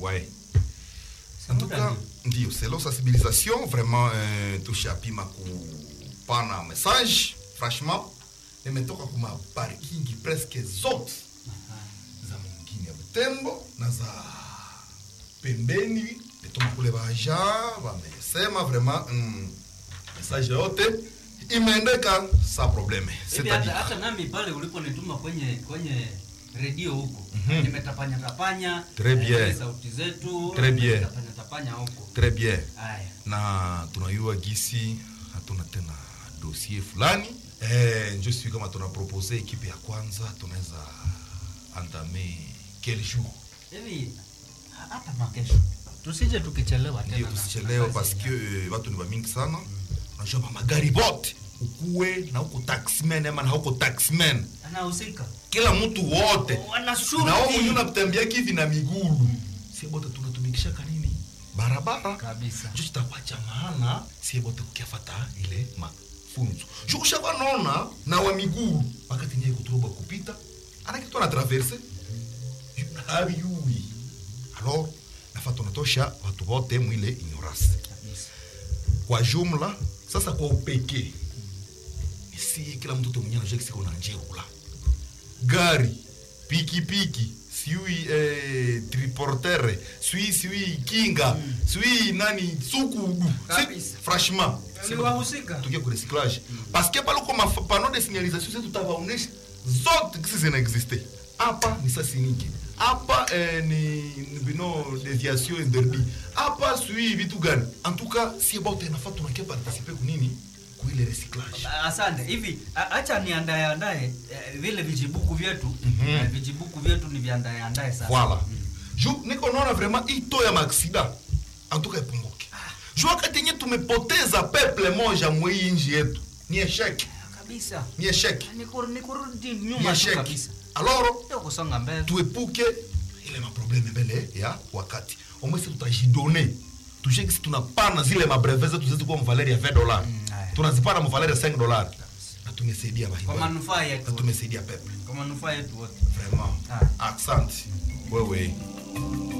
ouais C'est en tout muda cas ndio. ndio c'est la sensibilisation vraiment euh, tushapima kupana message franchement nimetoka kuma parking presque zote za mwingine ya Butembo na za pembeni nituma kule baja wamesema vraiment mm, message yote imeendeka sa probleme Hivi hata, c'est-à-dire hata nami pale uliponituma kwenye kwenye redio huko nimetapanya tapanya Très bien. eh, sauti zetu Très bien. tapanya tapanya huko très bien haya na tunayua gisi hatuna tena dossier fulani eh, njo sijui kama tunapropose ekipe ya kwanza tunaweza antame quel jour hivi ha- hata makesho tusije tukichelewa tena ndio na- tusichelewe na kazi parce que yenyewe. eh, watu ni bamingi sana unajua mamagari bote ukuwe na huko taxman ama na huko taxman anahusika kila mtu wote wanashuti na wao mwenyewe unatembea kivi na migulu sie bote tunatumikishaka nini barabara kabisa njo chitakuwa cha maana sie bote kukiafata ile mafunzo ju ushavanona na wa miguu wakati nyeye kuturoba kupita anakitu na traverse haviyui alors nafa tunatosha watu wote mwile ignorance kabisa kwa jumla sasa kwa upekee si kila mtoto mwenyewe anajua kisiko na njeula gari pikipiki siui eh, triportere sui siui kinga sui nani sukudu si, Kabisa. franchement Ni wahusika. tukie ku recyclage parce que pale kwa mapano de signalisation zetu tutawaonesha zote kisi zinaexiste hapa ni sasi nyingi hapa eh, ni ni bino deviation interdit hapa sui vitu gani en tout cas si bote nafaa tunakia participer kunini kuile recyclage asante hivi a- acha niandae andae eh, vile vijibuku vyetu Mhm. eh, vijibuku vyetu ni viandae andae sasa voilà ju niko naona vraiment ito ya maaksida antuka ipunguke ju wakati yenye tumepoteza peple moja mwei nji yetu ni esheke kabisa ni esheke Ni kur- ni kurudi ni nyuma tu esheke kabisa alors sio kusonga mbele tuepuke ile maprobleme mbele ya wakati omwesi tutajidone tushekisi tunapana zile mabreve zetu zetu kwa mvaleri ya 20 dollars Mm, haya. tunazipana mvaleri ya 5 dollars na tumesaidia kwa bahibali manufaa na yetu tumesaidia peple kwa manufaa yetu wote vraiment Ah. asante wewe